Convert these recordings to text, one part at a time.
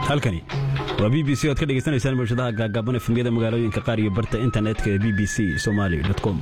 halkani waa b b c oad ka dhegaysanaysaan bulshadaha gaagaaban efemyada magaalooyinka qaar iyo barta internetka ee b b c somali com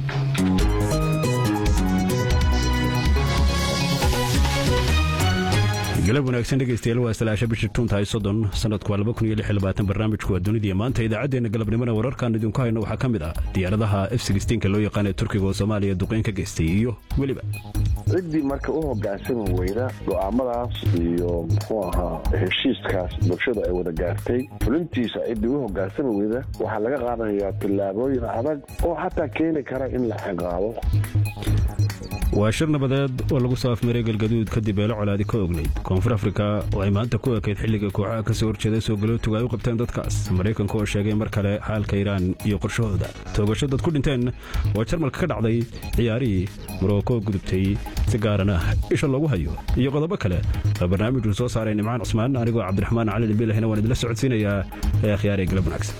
galab wanaagsan dhegaystayaal waa salaasha bishii tuuntahay soddon sanadku waa laba kun iyo lix iyo labaatan barnaamijku waa dunidii maanta idaacaddeenna galabnimona wararkaan idinku hayno waxaa ka mid ah diyaaradaha f sixteenka loo yaqaan ee turkiga oo soomaaliya duqeyn ka geystay iyo weliba ciddii marka u hogaansami weyda go'aamadaas iyo muxuu ahaa heshiiskaas bulshada ay wada gaartay fulintiisa ciddii u hogaansami weyda waxaa laga qaadanayaa tillaabooyin adag oo xataa keeni kara in la ciqaabo waa shir nabadeed oo lagu soo afmaray galgaduud kadib eelo colaadi ka ognayd koonfur afrika oo ay maanta ku ekayd xilliga kooxaha ka soo horjeeda soo galootuga ay u qabteen dadkaas maraykanka oo sheegay mar kale xaalka iiraan iyo qorshahooda toogasho dad ku dhinteen oo jarmalka ka dhacday ciyaarihii moroko gudubtay si gaarana isha loogu hayo iyo qodobo kale oo barnaamijku soo saaray nimcaan cusmaan anigoo cabdiraxmaan cali dhimbilahina waan idila socodsiinayaa ee akhyaaree galab wanaagsan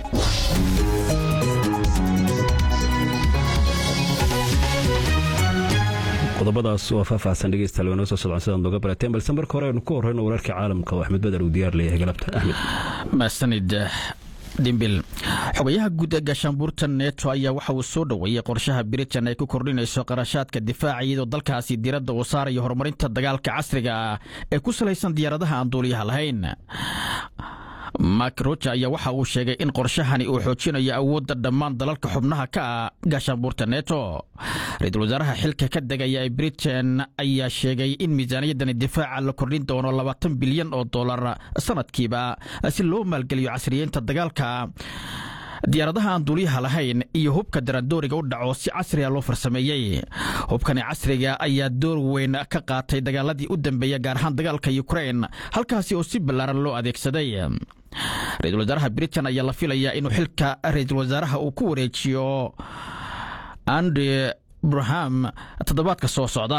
qodobadaas oo faahfaahsan dhegeystayaal waa noo soo socdaan sidaan nooga barateen balse marka hore aynu ku horreyno wararkii caalamka oo axmed badar uu diyaar leeyahay galabta axmed maasanid dhimbil xogayaha guud ee gaashaanbuurta neto ayaa waxa uu soo dhoweeyey qorshaha britain ay ku kordhinayso qarashaadka difaaca iyadoo dalkaasi diiradda uu saarayo horumarinta dagaalka casriga ah ee ku salaysan diyaaradaha aan duuliyaha lahayn mark roja ayaa waxa uu sheegay in qorshahani uu xoojinayo awoodda dhammaan dalalka xubnaha ka ah gaashaanbuurta neto ra-iisul wasaaraha xilka ka degaya ee britain ayaa sheegay in miisaaniyaddani difaaca la kordhin doono labaatan bilyan oo dollar sanadkiiba si loo maalgeliyo casriyeynta dagaalka diyaaradaha aan duuliyaha lahayn iyo hubka daradooriga u dhaco si casriga loo farsameeyey hubkani casriga ayaa door weyn ka qaatay dagaaladii u dambeeya gaar ahaan dagaalka ukrain halkaasi oo si ballaaran loo adeegsaday ra-iisul wasaaraha britain ayaa la filayaa inuu xilka ra-iisul wasaaraha uu ku wareejiyo andre braham toddobaadka soo socda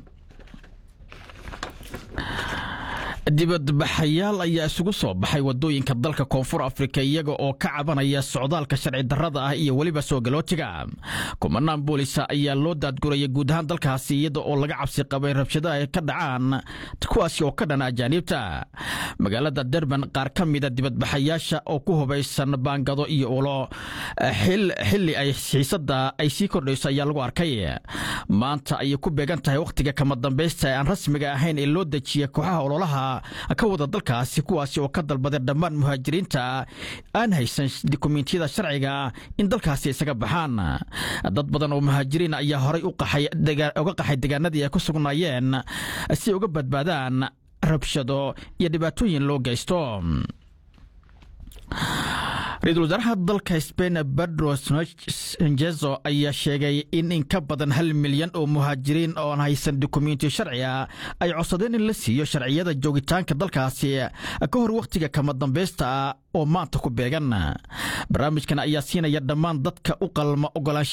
dibadbaxayaal ayaa isugu soo baxay wadooyinka dalka koonfur afrika iyaga oo ka cabanaya socdaalka sharci darrada ah iyo weliba soo galootiga kumanaan boolisa ayaa loo daadguraya guud ahaan dalkaasi iyada oo laga cabsi qabay rabshado ay ka dhacaan kuwaasi oo ka dhana ajaaniibta magaalada derban qaar ka mida dibadbaxayaasha oo ku hubaysan baangado iyo ulo xilli ay xiisada ay sii kordhayso ayaa lagu arkay maanta ayay ku beegan tahay wakhtiga kama dambaysta ee aan rasmiga ahayn ee loo dejiya kooxaha ololaha ka wada dalkaasi kuwaasi oo ka dalbaday dhammaan muhaajiriinta aan haysan dukumentiyada sharciga in dalkaasi isaga baxaan dad badan oo muhaajiriin ayaa horay uga qaxay degaanadii ay ku sugnaayeen si ay uga badbaadaan rabshado iyo dhibaatooyin loo geysto ra-iisul wasaaraha dalka sbain pedro sanjezo ayaa sheegay in in ka badan hal milyan oo muhaajiriin ooan haysan dukumentiyo sharciga ay codsadeen in la siiyo sharciyada joogitaanka dalkaasi ka hor wakhtiga kama dambaysta ah oo maanta ku beegan barnaamijkan ayaa siinaya dhammaan dadka u qalma ogolaansha